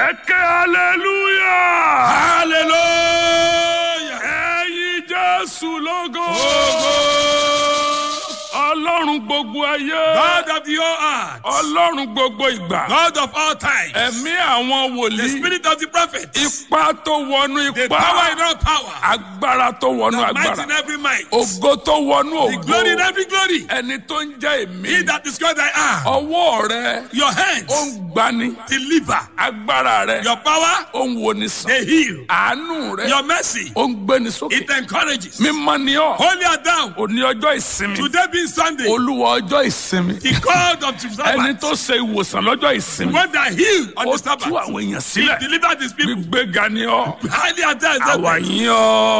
ẹ ké hallelujah. hallelujah. ẹ̀yin jésù lógo. ọlọ́run gbogbo ayé. God of the whole earth. ọlọ́run gbogbo ìgbà. God of all time. ẹ̀mí àwọn The wòlíì. spirit of the prophet. ipá tó wọnú The power ipá. in all power. agbára tó wọnú The might in agbára. every might. ògo tó wọnú The glory in ògo. every glory. ẹni tó ń jẹ́ He èmi. that is called I am. ọwọ́ rẹ Your ó hands ń gbani. deliver. agbára rẹ Your power ó ń woni sàn. they heal. àánú rẹ Your mercy ó ń gbéni sókè. it encourages. mímọ́ ni ọ́. Holy and down. òní ọjọ́ ìsinmi. Today being Sunday. olúwa ọjọ́ ìsinmi. The God of the ẹni Sabbath. tó ṣe ìwòsàn lọ́jọ́ The ìsinmi. one that healed on ó the tú Sabbath. àwọn èèyàn He sílẹ̀. delivered his people. gbígbéga ni ọ́. Highly and down. àwa yín ọ́.